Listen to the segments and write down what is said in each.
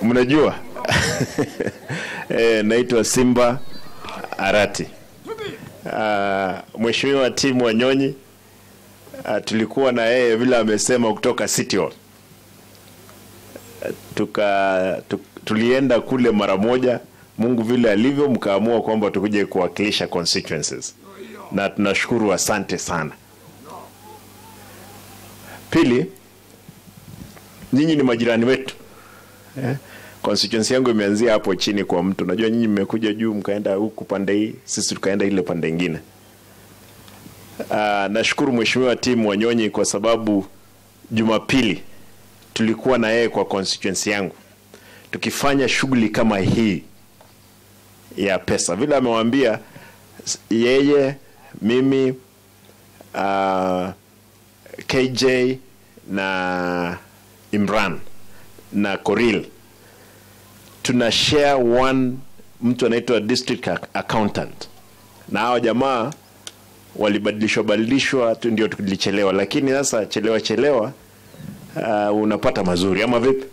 mnajua e, naitwa Simba Arati. Uh, Mheshimiwa Timu Wanyonyi uh, tulikuwa na yeye vile amesema kutoka City Hall tuka tu, tulienda kule mara moja, Mungu vile alivyo, mkaamua kwamba tukuje kuwakilisha constituencies, na tunashukuru, asante sana. Pili, nyinyi ni majirani wetu eh? Constituency yangu imeanzia hapo chini kwa mtu. Najua nyinyi mmekuja juu mkaenda huku pande hii, sisi tukaenda ile pande ingine. Uh, nashukuru Mheshimiwa Timu Wanyonyi kwa sababu Jumapili tulikuwa na yeye kwa constituency yangu tukifanya shughuli kama hii ya pesa, vile amewaambia yeye, mimi uh, KJ na Imran na Koril tuna share one mtu anaitwa district accountant, na hao jamaa walibadilishwa badilishwa tu ndio tulichelewa, lakini sasa chelewa chelewa uh, unapata mazuri ama vipi?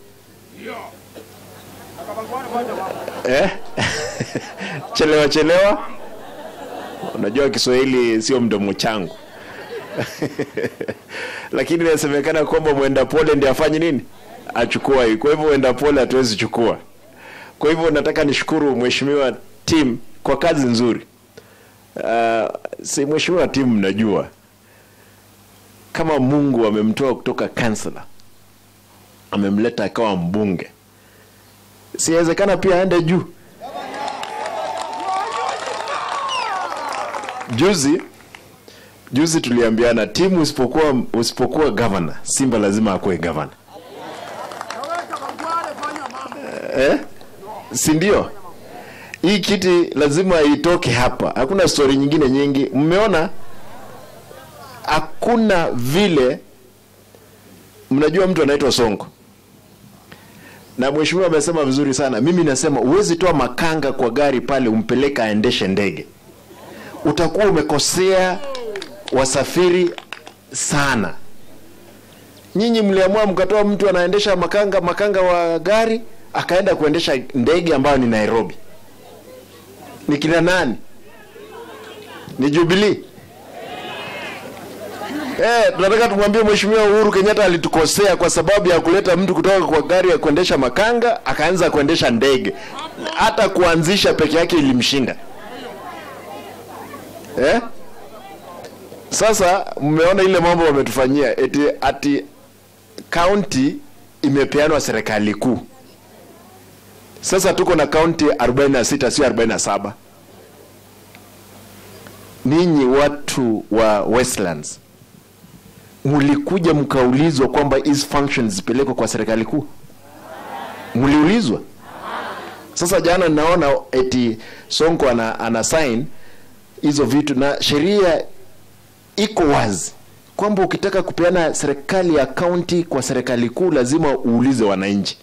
Eh? chelewa chelewa, unajua Kiswahili sio mdomo changu lakini inasemekana kwamba mwenda pole ndiye afanye nini, achukua hii. Kwa hivyo mwenda pole hatuwezi chukua. Kwa hivyo nataka nishukuru mheshimiwa Tim kwa kazi nzuri. Uh, si mheshimiwa Tim, mnajua kama Mungu amemtoa kutoka kansela amemleta akawa mbunge, siwezekana pia aende juu. Juzi juzi tuliambiana timu usipokuwa usipokuwa governor, Simba lazima akuwe governor eh? si ndio? Hii kiti lazima itoke hapa, hakuna stori nyingine nyingi. Mmeona hakuna vile. Mnajua mtu anaitwa Sonko na mheshimiwa amesema vizuri sana. Mimi nasema huwezi toa makanga kwa gari pale umpeleka aendeshe ndege, utakuwa umekosea wasafiri sana. Nyinyi mliamua mkatoa mtu anaendesha makanga makanga wa gari akaenda kuendesha ndege ambayo ni Nairobi. Ni kina nani? Ni Jubilee. Eh, tunataka tumwambie Mheshimiwa Uhuru Kenyatta alitukosea kwa sababu ya kuleta mtu kutoka kwa gari ya kuendesha makanga akaanza kuendesha ndege. Hata kuanzisha peke yake ilimshinda. Eh? Sasa mmeona ile mambo wametufanyia eti ati county imepeanwa serikali kuu. Sasa tuko na kaunti 46 sio 47. Ninyi watu wa Westlands mlikuja mkaulizwa kwamba hizi functions zipelekwe kwa serikali kuu? Mliulizwa? Sasa jana naona eti Sonko ana, ana sign hizo vitu na sheria iko wazi kwamba ukitaka kupeana serikali ya kaunti kwa serikali kuu lazima uulize wananchi.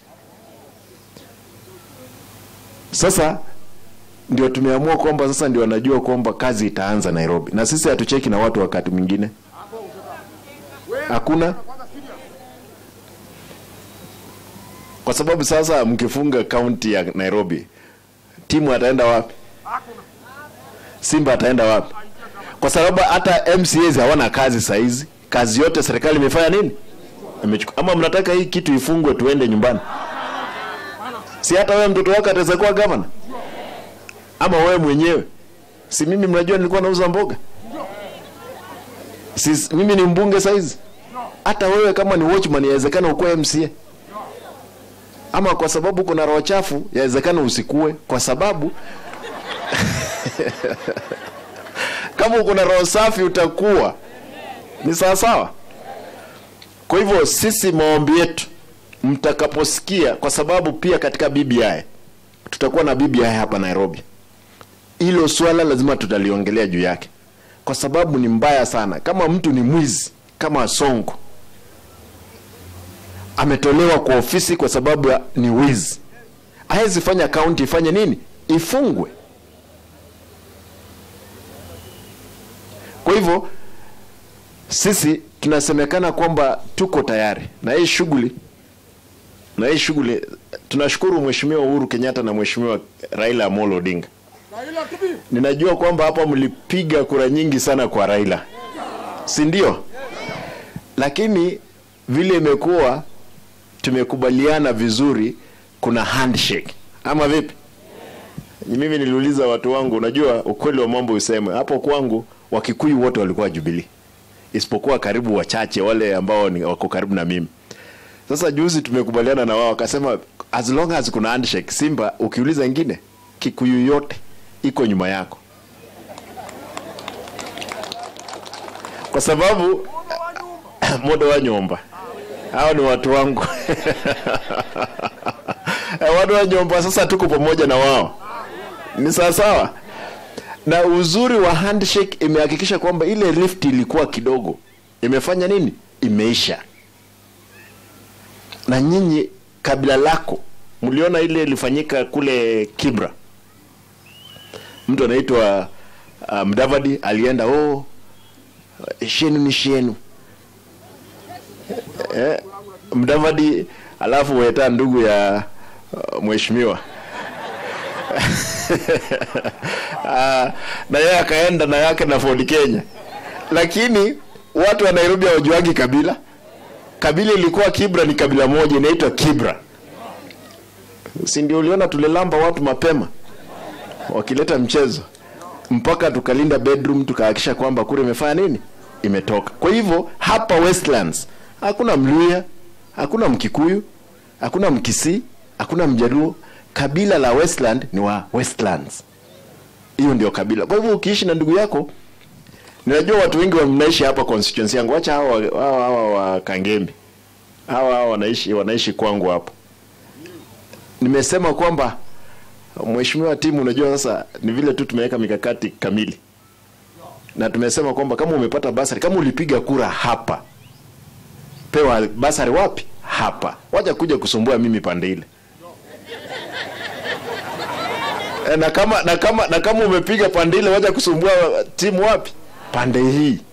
Sasa ndio tumeamua kwamba sasa ndio wanajua kwamba kazi itaanza Nairobi, na sisi hatucheki na watu wakati mwingine, hakuna kwa sababu sasa mkifunga kaunti ya Nairobi, timu ataenda wapi? Simba ataenda wapi? Kwa sababu hata MCAs hawana kazi saa hizi, kazi yote serikali imefanya nini? Imechukua. Ama mnataka hii kitu ifungwe tuende nyumbani? Si hata wewe mtoto wako ataweza kuwa gavana? Ama wewe mwenyewe? Si mimi mnajua nilikuwa nauza mboga? Si mimi ni mbunge saa hizi? Hata wewe kama ni watchman yawezekana ukuwe MCA. Ama kwa sababu kuna roho chafu yawezekana usikue kwa sababu kama uko na roho safi utakuwa ni sawa sawa. Kwa hivyo sisi maombi yetu mtakaposikia, kwa sababu pia katika BBI tutakuwa na BBI hapa Nairobi, hilo swala lazima tutaliongelea juu yake, kwa sababu ni mbaya sana. Kama mtu ni mwizi kama Sonko ametolewa kwa ofisi kwa sababu ya ni wizi, hawezi fanya kaunti ifanye nini? Ifungwe. Kwa hivyo sisi tunasemekana kwamba tuko tayari na hii shughuli na hii shughuli tunashukuru Mheshimiwa Uhuru Kenyatta na Mheshimiwa Raila Amolo Odinga. Ninajua kwamba hapa mlipiga kura nyingi sana kwa Raila, si ndio? Lakini vile imekuwa tumekubaliana vizuri, kuna handshake ama vipi? Mimi niliuliza watu wangu, unajua ukweli wa mambo useme hapo kwangu, Wakikuyu wote walikuwa Jubilee, isipokuwa karibu wachache wale ambao ni wako karibu na mimi. Sasa juzi tumekubaliana na wao, wakasema as long as kuna handshake, Simba ukiuliza ingine, Kikuyu yote iko nyuma yako, kwa sababu modo wa nyomba hao ni watu wangu watu wa nyomba. Sasa tuko pamoja na wao, ni sawa sawa. Na uzuri wa handshake imehakikisha kwamba ile rift ilikuwa kidogo, imefanya nini? Imeisha. Na nyinyi kabila lako mliona ile ilifanyika kule Kibra, mtu anaitwa uh, Mdavadi alienda, oh, shenu ni shenu eh, Mdavadi alafu weta ndugu ya uh, mheshimiwa Ah, na yeye akaenda na yake na Ford Kenya, lakini watu wa Nairobi hawajuagi kabila. Kabila ilikuwa Kibra, ni kabila moja inaitwa Kibra, si ndio? Uliona tulilamba watu mapema wakileta mchezo mpaka tukalinda bedroom tukahakikisha kwamba kura imefanya nini, imetoka. Kwa hivyo hapa Westlands hakuna Mluya, hakuna Mkikuyu, hakuna Mkisii, hakuna Mjaluo. Kabila la Westland ni wa Westlands, hiyo ndio kabila. Kwa hivyo ukiishi na ndugu yako, ninajua watu wengi wanaishi hapa constituency yangu, wacha hawa hawa hawa wa Kangembe, hawa hawa wanaishi wanaishi kwangu hapo. Nimesema kwamba mheshimiwa timu, unajua sasa ni vile tu tumeweka mikakati kamili, na tumesema kwamba kama umepata basari, kama ulipiga kura hapa, pewa basari wapi? Hapa. Wacha kuja kusumbua mimi pande ile. E, na kama na kama na kama umepiga pande ile, wacha kusumbua timu wapi? Pande hii.